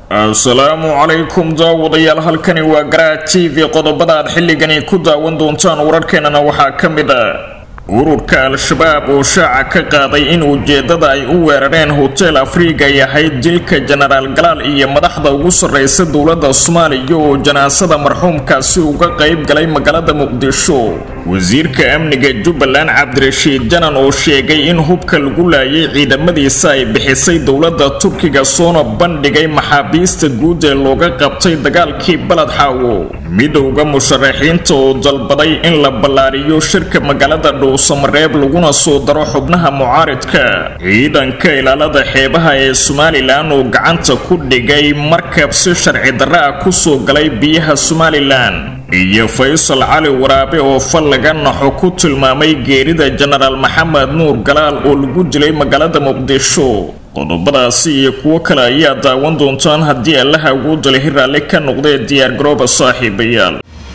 asalaamu calaykum daawadayaal halkani waa garaa t v qodobada aad xilligani ku daawan doontaan wararkeenana waxaa ka mid ah ururka al-shabaab oo shaaca ka qaaday in ujeedada ay u weerareen hotel afriga ay ahayd dilka jenaraal galaal iyo madaxda ugu sarreysa dowladda soomaaliya oo janaasada marxuumkaasi uga qayb galay magaalada muqdisho wasiirka amniga jubbaland cabdirashiid janan oo sheegay in hubka lagu laayay ciidamadiisa ay bixisay dowladda turkiga soona bandhigay maxaabiista guud ee looga qabtay dagaalkii balad xaawo midowda musharaxiinta oo dalbaday in la ballaariyo shirka magaalada dhuusamareeb laguna soo daro xubnaha mucaaridka ciidanka ilaalada xeebaha ee somalilan oo gacanta ku dhigay markab si sharci darra ah kusoo galay biyaha somalilan iyo faysal cali waraabe oo fal laga naxo ku tilmaamay geerida jenaraal maxamed nuur galaal oo lagu dilay magaalada muqdisho qodobadaasi iyo kuwo kale ayaa daawan doontaan haddii allaha ugu dalihi raalli ka noqdee diyaar garooba saaxiibayaal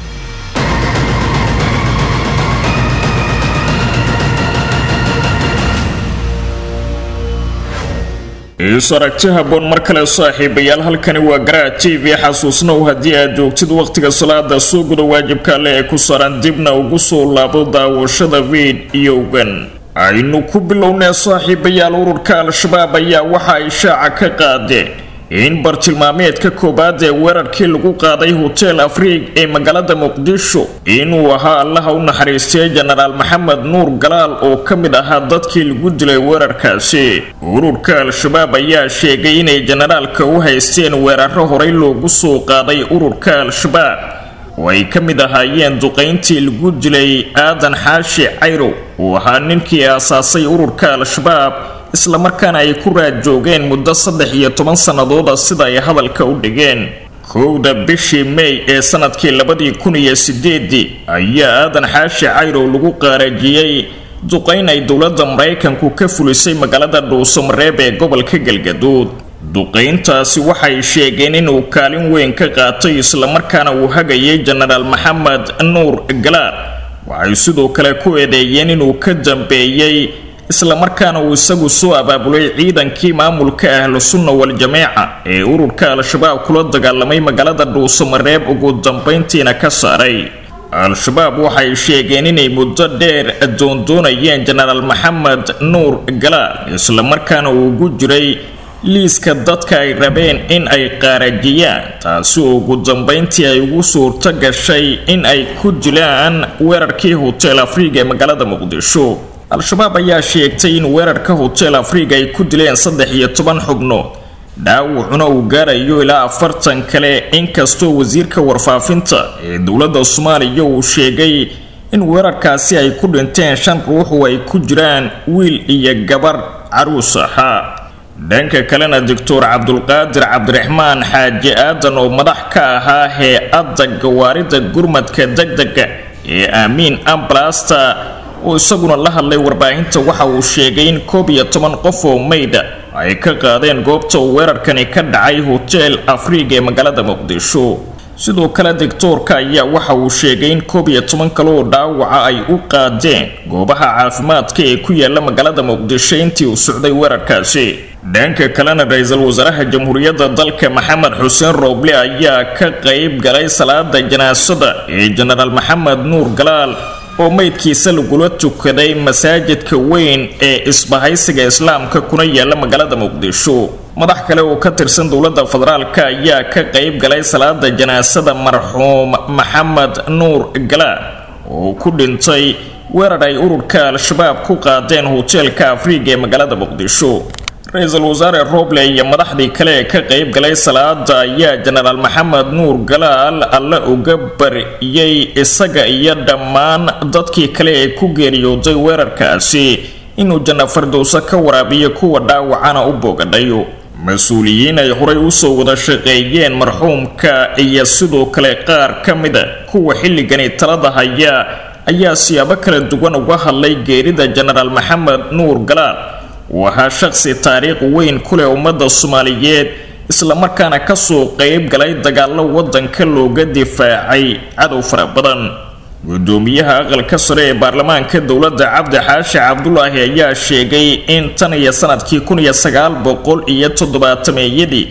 is aragti haboon mar kale saaxiibayaal halkani waa garaa t v xasuusnow haddii aad joogtid wakhtiga salaada soo guda waajibka alle ee ku saaran dibna ugu soo laabo daawashada fiidiyowgan aynu ku bilownee saaxiibayaal ururka al-shabaab ayaa waxa ay shaaca ka qaadeen in bartilmaameedka koowaad ee weerarkii lagu qaaday hotel afriig ee magaalada muqdisho inuu ahaa allaha u naxariistay jenaraal maxamed nuur galaal oo ka mid ahaa dadkii lagu dilay weerarkaasi ururka al-shabaab ayaa sheegay inay jenaraalka u haysteen weeraro horey loogu soo qaaday ururka al-shabaab oo ay ka mid ahaayeen duqayntii lagu dilay aadan xaashi cayrow uu ahaa ninkii aasaasay ururka al-shabaab islamarkaana ay ku raad joogeen muddo saddex iyo toban sannadooda sida ay hadalka u dhigeen kowda bishii may ee sanadkii labadii kun iyo sideedii ayaa aadan xaashi cayrow lagu qaarajiyey duqayn ay dowladda maraykanku ka fulisay magaalada dhuusamareeb ee gobolka galgaduud duqayntaasi waxay sheegeen inuu kaalin weyn ka qaatay islamarkaana uu hagayay jenaraal maxamed nuur galaal waxay sidoo kale ku eedeeyeen inuu ka dambeeyey islamarkaana uu isagu soo abaabulay ciidankii maamulka ahlu sunna wal-jameeca ee ururka al-shabaab kula dagaalamay magaalada dhuusamareeb ugu dambayntiina ka saaray al-shabaab waxay sheegeen inay muddo dheer doondoonayeen jenaraal maxamed nuur galaal islamarkaana uu ugu jiray liiska dadka ay rabeen in ay qaarajiyaan taasi oo ugu dambayntii ay ugu suurto gashay in ay ku dilaan weerarkii hotel afriga ee magaalada muqdisho al-shabaab ayaa sheegtay in weerarka hotel afriga ay ku dileen saddex iyo toban xubnood dhaawacuna uu gaarayo ilaa afartan kale inkastoo wasiirka warfaafinta ee dowladda soomaaliya uu sheegay in weerarkaasi ay ku dhinteen shan ruux oo ay ku jiraan wiil iyo gabar caruus ahaa dhanka kalena doctor cabdulqaadir cabdiraxmaan xaaji aadan oo madax ka ahaa hee-adda gawaarida gurmadka degdega ee aamiin ambalasta oo isaguna la hadlay warbaahinta waxa uu sheegay in koob iyo toban qof oo mayda ay ka qaadeen goobta uu weerarkani ka dhacay hotel afriga ee magaalada muqdisho sidoo kale doctoorka ayaa waxa uu sheegay in koob iyo toban kale oo dhaawaca ay u qaadeen goobaha caafimaadka ee ku yaala magaalada muqdisho intii uu socday weerarkaasi dhanka kalena ra-iisul wasaaraha jamhuuriyadda dalka maxamed xuseen rooble ayaa ka qayb galay salaada janaasada ee jenaraal maxamed nuur galaal oo meydkiisa lagula tukaday masaajidka weyn ee isbahaysiga islaamka kuna yaala magaalada muqdisho madax kale oo ka tirsan dowladda federaalk ayaa ka qayb galay salaada janaasada marxuum maxamed nuur galaal oo ku dhintay weerar ay ururka al-shabaab ku qaadeen hoteelka afriga ee magaalada muqdisho ra-iisul wasaare roble iyo madaxdii kale ee ka qayb galay salaada ayaa jenaraal maxamed nuur galaal alle uga bariyey isaga iyo dhammaan dadkii kale ee ku geeriyooday weerarkaasi inuu janna fardowso ka waraabiyo kuwa dhaawacana u boogadhayo mas-uuliyiin ay horay usoo wada shaqeeyeen marxuumka iyo sidoo kale qaar ka mida kuwa xilligani talada haya ayaa siyaabo kala duwan uga hadlay geerida jenaraal maxamed nuur galaal uu ahaa shaqsi taariikh weyn ku leh ummadda soomaaliyeed islamarkaana kasoo qayb galay dagaallo waddanka looga difaacay cadow fara badan gudoomiyaha aqalka sare ee baarlamaanka dowladda cabdi xaashi cabdulaahi ayaa sheegay in tan iyo sanadkii kun iyo sagaal boqol iyo toddobaatameeyadii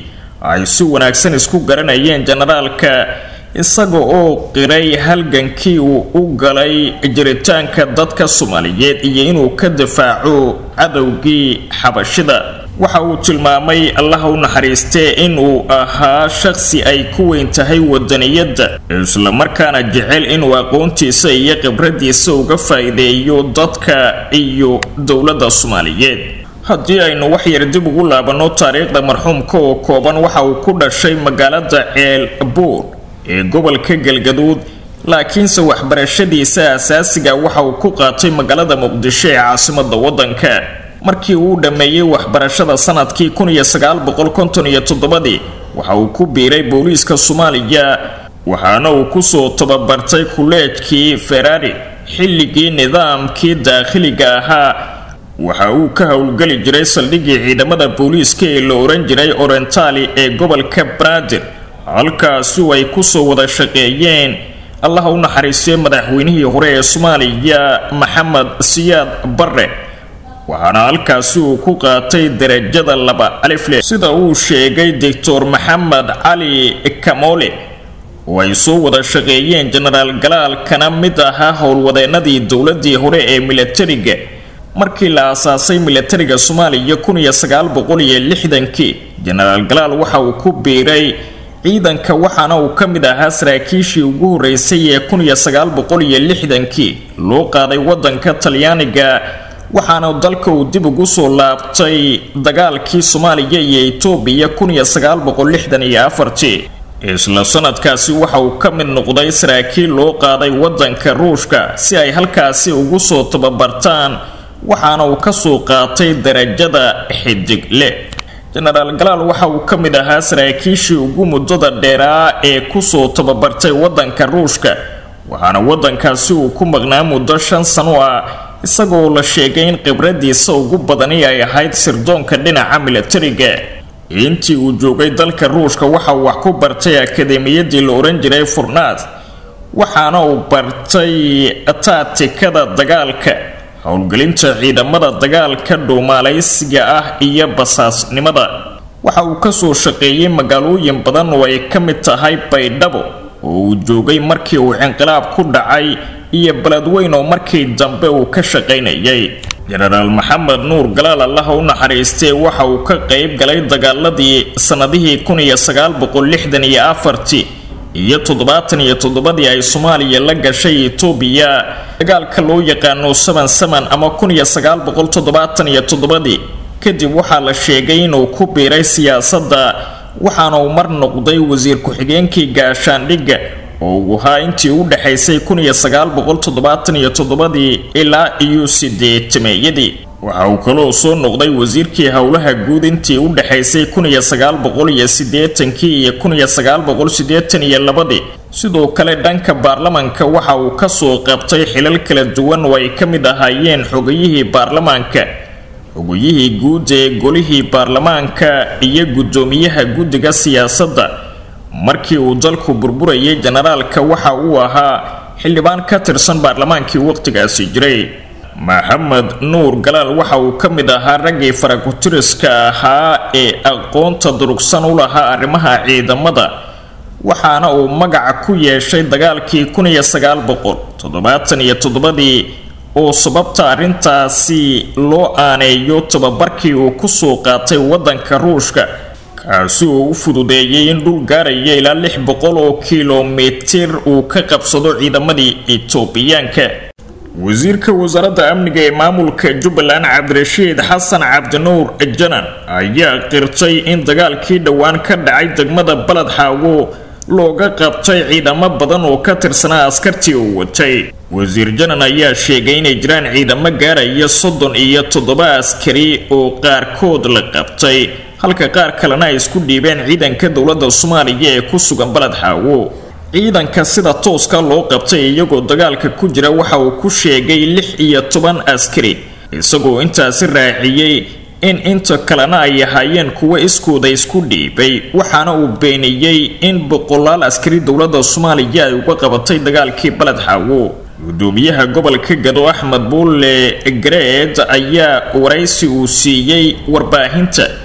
ay si wanaagsan isku garanayeen jenaraalka isaga oo qiray halgankii uu u galay jiritaanka dadka soomaaliyeed iyo inuu ka difaaco cadowgii xabashida waxa uu tilmaamay allaha u naxariistee inuu ahaa shaqsi ay ku weyn tahay wadaniyadda islamarkaana jecel inuu aqoontiisa iyo khibradiisa uga faa'iideeyo dadka iyo dowladda soomaaliyeed haddii aynu wax yar dib ugu laabanno taariikhda marxuumka oo kooban waxa uu ku dhashay magaalada ceel buur ee gobolka galgaduud laakiinse waxbarashadiisa asaasiga waxa uu ku qaatay magaalada muqdisho ee caasimada waddanka markii uu dhammeeyey waxbarashada sanadkii kun iyo sagaal boqol konton iyo toddobadii waxa uu ku biiray booliiska soomaaliya waxaana uu kusoo tababartay kuleejkii ferari xilligii nidaamkii daakhiliga ahaa waxa uu ka howlgeli jiray saldhigii ciidamada booliiska ee la oran jiray orentali ee gobolka braadir halkaasu ay kusoo wada shaqeeyeen allaha u naxariistay madaxweynihii hore ee soomaaliya maxamed siyaad barre waxaana halkaasi uu ku qaatay darajada laba alifle sida uu sheegay doctor maxamed cali kamole oo ay soo wada shaqeeyeen jenaraal galaal kana mid ahaa howlwadeenadii dowladii hore ee milatariga markii la aasaasay milatariga soomaaliya kun iyo sagaal boqol iyo lixdankii jenaraal galaal waxa uu ku biiray ciidanka waxaana uu ka mid ahaa saraakiishii ugu horeysay ee kun iyo sagaal boqol iyo lixdankii loo qaaday wadanka talyaaniga waxaana dalka uu dib ugu soo laabtay dagaalkii soomaaliya iyo etoobiya kun iyo sagaal boqol lixdan iyo afartii isla sanadkaasi waxa uu ka mid noqday saraakiil loo qaaday wadanka ruushka si ay halkaasi ugu soo tababartaan waxaana uu kasoo qaatay darajada xidigle jenaraal galaal waxa uu ka mid ahaa saraakiishii ugu muddada dheeraa ee kusoo tababartay wadanka ruushka waxaana wadankaasi uu ku maqnaa muddo shan sano ah isagoo la sheegay in khibradiisa ugu badani ay ahayd sirdoonka dhinaca milatariga intii uu joogay dalka ruushka waxa uu wax ku bartay akademiyadii la oran jiray furnaad waxaana uu bartay taatikada dagaalka howlgelinta ciidamada dagaalka dhuumaalaysiga ah iyo basaasnimada waxa uu kasoo shaqeeyey magaalooyin badan oo ay ka mid tahay baydhabo oo uu joogay markii uu cinqilaab ku dhacay iyo beledweyn oo markii dambe uu ka shaqaynayay jenaraal maxamed nuur galaal allaha u naxariistee waxa uu ka qayb galay dagaaladii sannadihii kun iyo sagaal boqol lixdan iyo afartii iyo toddobaatan iyo toddobadii ay soomaaliya la gashay etoobiya dagaalka loo yaqaano saban saman ama kun iyo sagaal boqol toddobaatan iyo toddobadii kadib waxaa la sheegay inuu ku biiray siyaasadda waxaana uu mar noqday wasiir ku-xigeenkii gaashaandhigga oo uu ahaa intii u dhexaysay kun iyo sagaal boqol toddobaatan iyo toddobadii ilaa iyo sideetameeyadii waxa uu kaloo soo noqday wasiirkii howlaha guud intii u dhexaysay kun iyo sagaal boqol iyo siddeetankii iyo kun iyo sagaal boqol siddeetan iyo labadii sidoo kale dhanka baarlamanka waxa uu kasoo qabtay xilal kala duwan oo ay ka mid ahaayeen xogayihii baarlamaanka xogayihii guud ee golihii baarlamaanka iyo guddoomiyaha guddiga siyaasadda markii uu dalku burburayay jenaraalka waxa uu ahaa xildhibaan ka tirsan baarlamaankii waqtigaasi jiray maxamed nuur galaal waxa uu ka mid ahaa raggii farakutiriska ahaa ee aqoonta durugsan u lahaa arrimaha ciidamada waxaana uu magaca ku yeeshay dagaalkii kun iyo sagaal boqol toddobaatan iyo toddobadii oo sababta arrintaasi loo aaneeyo tababarkii uu kusoo qaatay waddanka ruushka kaasi oo u fududeeyay in dhul gaaraya ilaa lix boqol oo kilomitir uu ka qabsado ciidamadii etoobiyaanka wasiirka wasaaradda amniga ee maamulka jubbaland cabdirashiid xasan cabdinuur janan ayaa qirtay in dagaalkii dhowaan ka dhacay degmada baled xaawo looga qabtay ciidamo badan oo ka tirsanaa askartii uu watay wasiir janan ayaa sheegay inay jiraan ciidamo gaaraya soddon iyo toddoba askari oo qaarkood la qabtay halka qaar kalena ay isku dhiibeen ciidanka dowladda soomaaliya ee ku sugan baled xaawo ciidanka sida tooska loo qabtay iyagoo dagaalka ku jira waxa uu ku sheegay lix iyo toban askari isagoo intaasi raaciyey in inta kalena ay ahaayeen kuwo iskooda isku dhiibay waxaana uu beeniyey in boqolaal askari dowladda soomaaliya ay uga qabatay dagaalkii baled xaawo gudoomiyaha gobolka gado axmed buulle gareed ayaa waraysi uu siiyey warbaahinta ku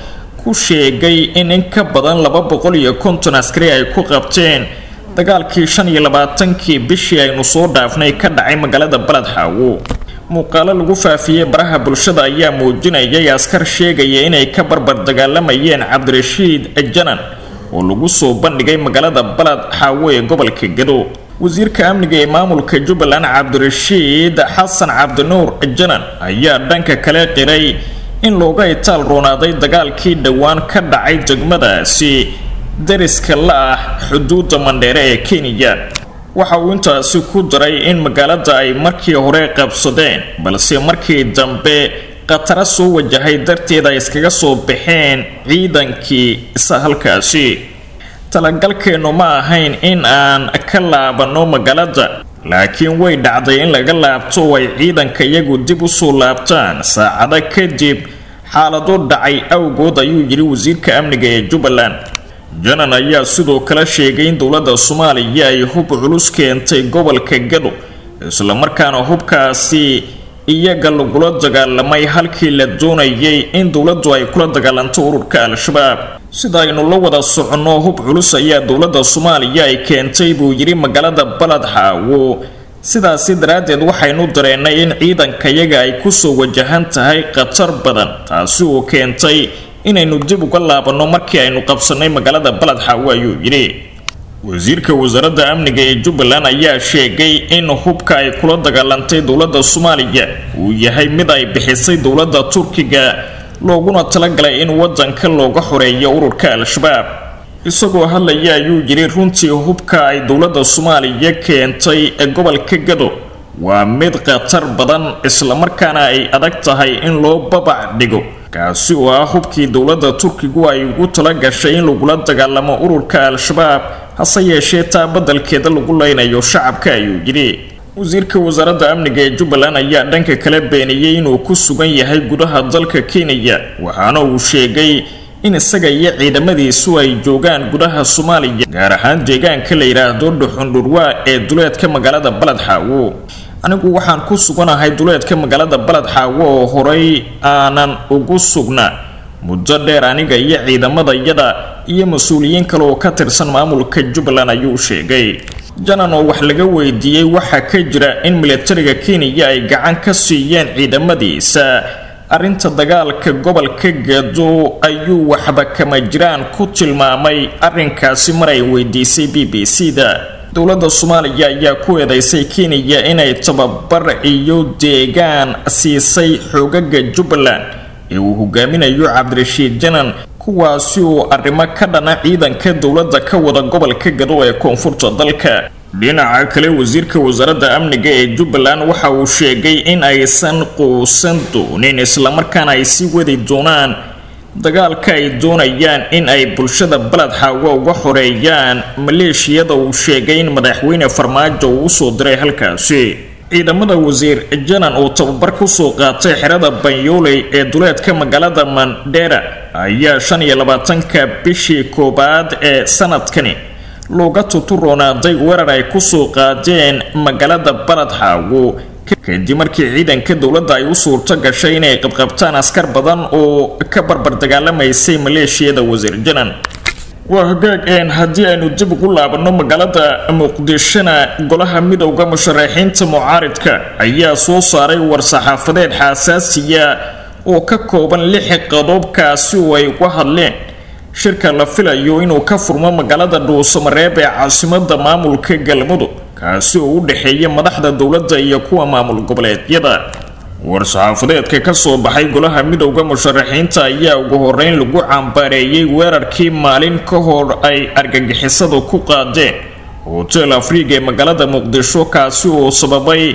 ku sheegay in in ka badan laba boqol iyo konton askari ay ku qabteen dagaalkii shan iyo labaatankii bishii aynu soo dhaafnay ka dhacay magaalada baled xaawo muuqaalo lagu faafiyey baraha bulshada ayaa muujinayay askar sheegaya inay ka barbar dagaalamayeen cabdirashiid janan oo lagu soo bandhigay magaalada baled xaawo ee gobolka gado wasiirka amniga ee maamulka jubbaland cabdirashiid xasan cabdinuur janan ayaa dhanka kale qiray in looga itaal roonaaday dagaalkii dhowaan ka dhacay degmadaasi dariska la ah xuduudda mandheere ee kenya waxa uu intaasi ku daray in magaalada ay markii hore qabsadeen balse markii dambe khatara soo wajahay darteed ay iskaga soo baxeen ciidankii isa halkaasi talagalkeennu ma ahayn in aan ka laabanno magaalada laakiin way dhacday in laga laabto oo ay ciidanka iyagu dib u soo laabtaan saacado kadib xaalado dhacay awgood ayuu yidhi wasiirka amniga ee jubbaland janan ayaa sidoo kale sheegay in dowladda soomaaliya ay hub culus keentay gobolka gado islamarkaana hubkaasi iyaga lagula dagaalamay halkii la doonayay in dowladdu ay kula dagaalanto ururka al-shabaab sida aynu la wada soconno hub culus ayaa dowladda soomaaliya ay keentay buu yidhi magaalada baled xaawo sidaasi daraaddeed waxaynu dareennay in ciidankayaga ay kusoo wajahan tahay khatar badan taasi oo keentay inaynu dib uga laabanno markii aynu qabsannay magaalada baled xaawo ayuu yidhi wasiirka wasaaradda amniga ee jubbaland ayaa sheegay in hubka ay kula dagaalantay dowladda soomaaliya uu yahay mid ay bixisay dowladda turkiga looguna talagalay in waddanka looga xoreeyo ururka al-shabaab isagoo hadlaya ayuu yidhi runtii hubka ay dowladda soomaaliya keentay ee gobolka gado waa mid khatar badan islamarkaana ay adag tahay in loo babac dhigo kaasi oo ah hubkii dowladda turkigu ay ugu tala gashay in lagula dagaalamo ururka al-shabaab hase yeeshee taa badalkeeda lagu leynayo shacabka ayuu yidhi wasiirka wasaaradda amniga ee jubbaland ayaa dhanka kale beeniyey inuu ku sugan yahay gudaha dalka kenya waxaana uu sheegay in isaga iyo ciidamadiisu ay joogaan gudaha soomaaliya gaar ahaan deegaanka la yidhaahdo dhuxundhurwaa ee duleedka magaalada baled xaawo anigu waxaan ku suganahay duleedka magaalada baled xaawo oo horay aanan ugu sugnaa muddo dheer aniga iyo ciidamadayada iyo mas-uuliyiin kale oo ka tirsan maamulka jubbaland ayuu sheegay janan oo wax laga weydiiyey waxaa ka jira in milatariga kenya ay gacan ka siiyeen ciidamadiisa arrinta dagaalka gobolka gado ayuu waxba kama jiraan ku tilmaamay arrinkaasi mar ay weydiisay b b c da dowladda soomaaliya ayaa ku eedeysay kenya inay tababar iyo deegaan siisay xoogaga jubbaland ee uu hogaaminayo cabdirashiid janan kuwaasi oo arrimo ka dhana ciidanka dowladda ka wada gobolka gado ee koonfurta dalka dhinaca kale wasiirka wasaaradda amniga ee jubbaland waxa uu sheegay in aysan quusan doonin islamarkaana ay sii wadi doonaan dagaalka ay doonayaan in ay bulshada baled xaawo uga xoreeyaan maleeshiyada uu sheegay in madaxweyne farmaajo uu usoo diray halkaasi ciidamada wasiir janan oo tababar kusoo qaatay xerada banyooley ee duleedka magaalada mandera ayaa shan iyo labaatanka bishii koowaad ee sanadkani looga tuturoonaaday weerar ay kusoo qaadeen magaalada baled xaawo kadib markii ciidanka dowladda ay u suurto gashay inay qabqabtaan askar badan oo ka barbar dagaalamaysay maleeshiyada wasiir janan waa hagaag een haddii aynu dib ugu laabanno magaalada muqdishona golaha midowda musharaxiinta mucaaridka ayaa soo saaray war-saxaafadeed xaasaasiya oo ka kooban lix qodobkaasi oo ay uga hadleen shirka la filayo inuu ka furmo magaalada dhuusamareeb ee caasimada maamulka galmudug kaasi oo u dhexeeya madaxda dowladda iyo kuwa maamul goboleedyada war-saxaafadeedka ka soo baxay golaha midowda musharaxiinta ayaa ugu horeyn lagu cambaareeyey weerarkii maalin ka hor ay argagixisadu ku qaadeen hotel afriga ee magaalada muqdisho kaasi oo sababay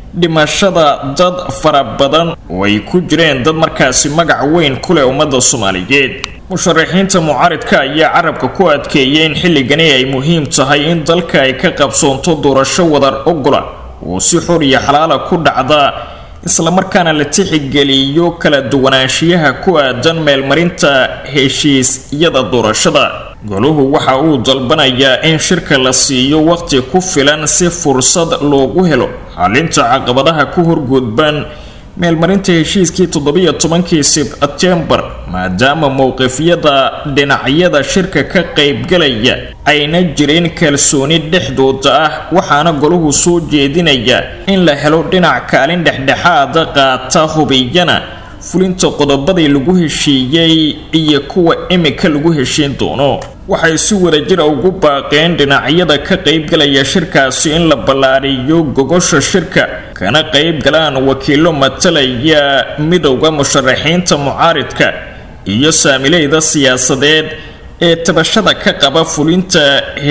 dhimashada dad fara badan oo ay ku jireen dad markaasi magac weyn ku leh ummadda soomaaliyeed musharaxiinta mucaaridka ayaa carabka ku adkeeyay in xilligani ay muhiim tahay in dalka ay ka qabsoonto doorasho wadar ogola oo si xor iyo xalaala ku dhacda islamarkaana la tixigeliyo kala duwanaanshiyaha ku aadan meelmarinta heshiisyada doorashada goluhu waxa uu dalbanayaa in shirka la siiyo waqti ku filan si fursad loogu helo xalinta caqabadaha ku horgudban meelmarinta heshiiskii toddobiyo tobankii sebtembar maadaama mowqifyada dhinacyada shirka ka qaybgalaya ayna jirin kalsooni dhexdooda ah waxaana golahu soo jeedinaya in la helo dhinac kaalin dhexdhexaada qaata hubiyana fulinta qodobadii lagu heshiiyey iyo kuwa imika lagu heshiin doono waxay si wadajira ugu baaqeen dhinacyada ka qaybgalaya shirkaasi in la ballaariyo gogosha shirka kana qayb galaan wakiilo matalaya midowda musharaxiinta mucaaridka iyo saamileyda siyaasadeed ee tabashada ka qaba fulinta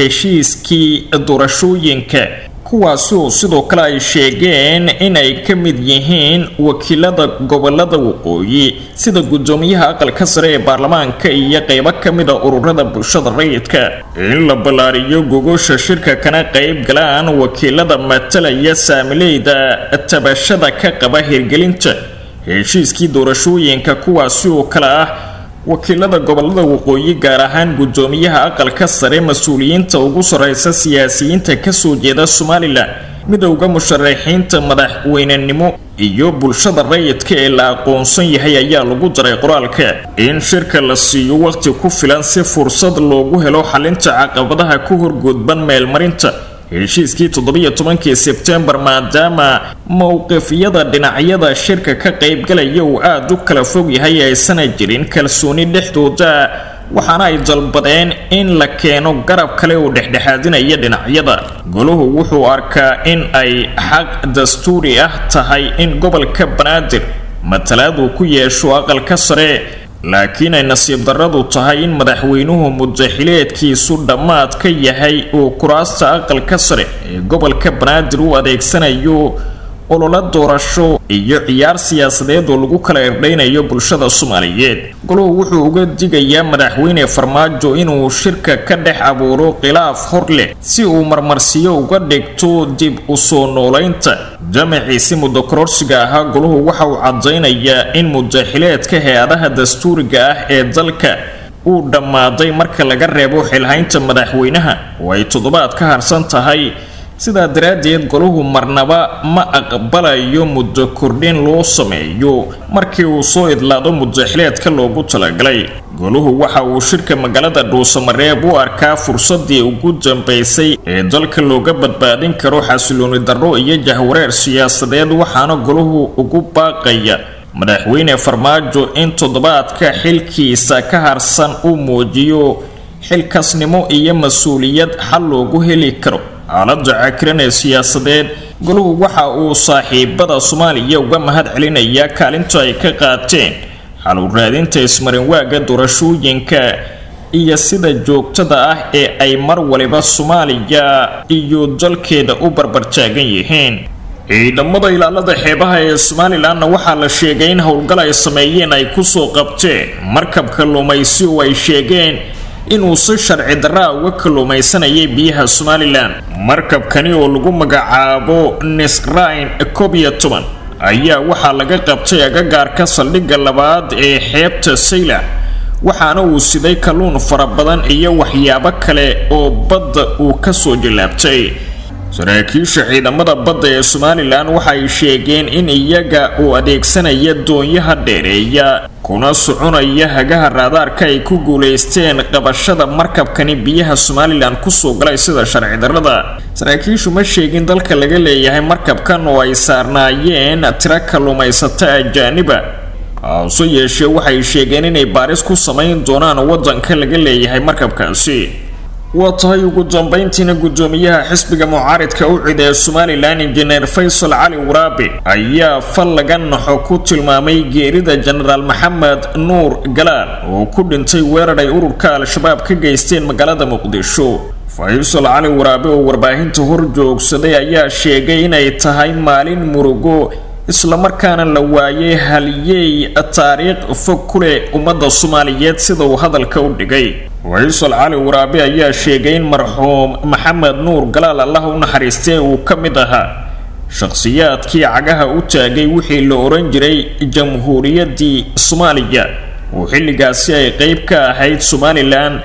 heshiiskii doorashooyinka kuwaasi oo sidoo kale ay sheegeen inay ka mid yihiin wakiilada gobolada waqooyi sida guddoomiyaha aqalka sare ee baarlamaanka iyo qeybo ka mid a ururada bulshada rayidka in la ballaariyo gogosha shirka kana qayb galaan wakiilada matalaya saamileyda tabashada ka qaba hirgelinta heshiiskii doorashooyinka kuwaasi oo kale ah wakiilada gobolada waqooyi gaar ahaan guddoomiyaha aqalka sare mas-uuliyiinta ugu sarreysa siyaasiyiinta kasoo jeeda somalilan midowda musharaxiinta madaxweynenimo iyo bulshada rayidka ee la aqoonsan yahay ayaa lagu daray qoraalka in shirka la siiyo waqti ku filan si fursad loogu helo xalinta caqabadaha ku horgoodban meelmarinta heshiiskii toddobiyo tobankii sebtembar maadaama mowqifyada dhinacyada shirka ka qaybgalaya uu aada u kala fog yahay aysana jirin kalsooni dhexdooda waxaana ay dalbadeen in la keeno garab kale oo dhexdhexaadinaya dhinacyada golahu wuxuu arkaa in ay xaq dastuuri ah tahay in gobolka banaadir matalaad uu ku yeesho aqalka sare laakiin ay nasiib darradu tahay in madaxweynuhu mudaxileedkiisu dhammaad ka yahay uu kuraasta aqalka sare ee gobolka banaadir u adeegsanayo ololo doorasho iyo ciyaar siyaasadeed oo lagu kala irdhaynayo bulshada soomaaliyeed golahu wuxuu uga digayaa madaxweyne farmaajo inuu shirka ka dhex abuuro khilaaf hor leh si uu marmarsiyo uga dhigto dib u soo noolaynta jamaciisi muddo kororsiga ahaa golahu waxa uu cadaynayaa in mudaxileedka hay-adaha dastuuriga ah ee dalka uu dhammaaday marka laga reebo xilhaynta madaxweynaha oo ay toddobaad ka harsan tahay sidaa daraaddeed golahu marnaba ma aqbalayo muddo kordhin loo sameeyo markii uu soo idlaado mudaxileedka loogu talagalay golahu waxa uu shirka magaalada dhuusamareeb u arkaa fursadii ugu dambaysay ee dalka looga badbaadin karo xasilooni darro iyo jahwareer siyaasadeed waxaana golahu ugu baaqaya madaxweyne farmaajo in toddobaadka xilkiisa ka harsan uu muujiyo xilkasnimo iyo mas-uuliyad xal loogu heli karo xaaladda cakiran ee siyaasadeed golahu waxa uu saaxiibada soomaaliya uga mahad celinayaa kaalinta ay ka qaateen xal u raadinta ismarinwaaga doorashooyinka iyo sida joogtada ah ee ay mar waliba soomaaliya iyo dalkeeda u barbartaagan yihiin ciidamada ilaalada xeebaha ee somalilanna waxaa la sheegay in howlgal ay sameeyeen ay kusoo qabteen markabka lumaysi oo ay sheegeen inuu si sharci darraa uga kalluumaysanayay biyaha somalilan markabkani oo lagu magacaabo nisrain koob iyo toban ayaa waxaa laga qabtay agagaarka saldhigga labaad ee xeebta saylac waxaana uu siday kalluun fara badan iyo waxyaabo kale oo badda uu kasoo jilaabtay saraakiisha ciidamada badda ee somalilan waxay sheegeen in iyaga uu adeegsanaya doonyaha dheereeya kuna soconaya hagaha raadaarka ay ku guulaysteen qabashada markabkani biyaha somalilan kusoo galay sida sharci darrada saraakiishu ma sheegin dalka laga leeyahay markabkan oo ay saarnaayeen tiro kalluumaysata ajaaniba hase yeeshee waxay sheegeen inay baaris ku samayn doonaan waddanka laga leeyahay markabkaasi waa tahay ugu dambayntiina guddoomiyaha xisbiga mucaaridka u cid ee somalilan injineer faysal cali waraabe ayaa fal laga naxo ku tilmaamay geerida jenaraal maxamed nuur galaal oo ku dhintay weerar ay ururka al-shabaab ka geysteen magaalada muqdisho faysal cali waraabe oo warbaahinta hor joogsaday ayaa sheegay inay tahay maalin murugo islamarkaana la waayay halyeey taariikh fog ku leh ummadda soomaaliyeed sida uu hadalka u dhigay faysal cali waraabe ayaa sheegay in marxuum maxamed nuur galaal allah u naxariistee uu ka mid ahaa shakhsiyaadkii cagaha u taagay wixii la oran jiray jamhuuriyaddii soomaaliya oo xilligaasi ay qeyb ka ahayd somalilan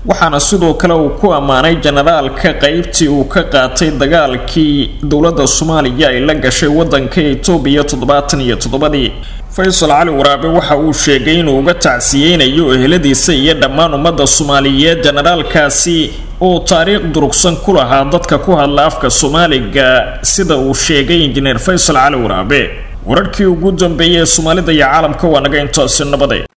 waxaana sidoo kale uu ku ammaanay jenaraalka qeybtii uu ka qaatay dagaalkii dowladda soomaaliya ay la gashay wadanka etoobiya toddobaatan iyo toddobadii faysal cali waraabe waxa uu sheegay inuu uga tacsiyeynayo eheladiisa iyo dhammaan ummadda soomaaliyeed jenaraalkaasi oo taariikh durugsan ku lahaa dadka ku hadla afka soomaaliga sida uu sheegay injineer faysal cali waraabe wararkii ugu dambeeyay ee soomaalida iyo caalamka waa naga intaasi nabade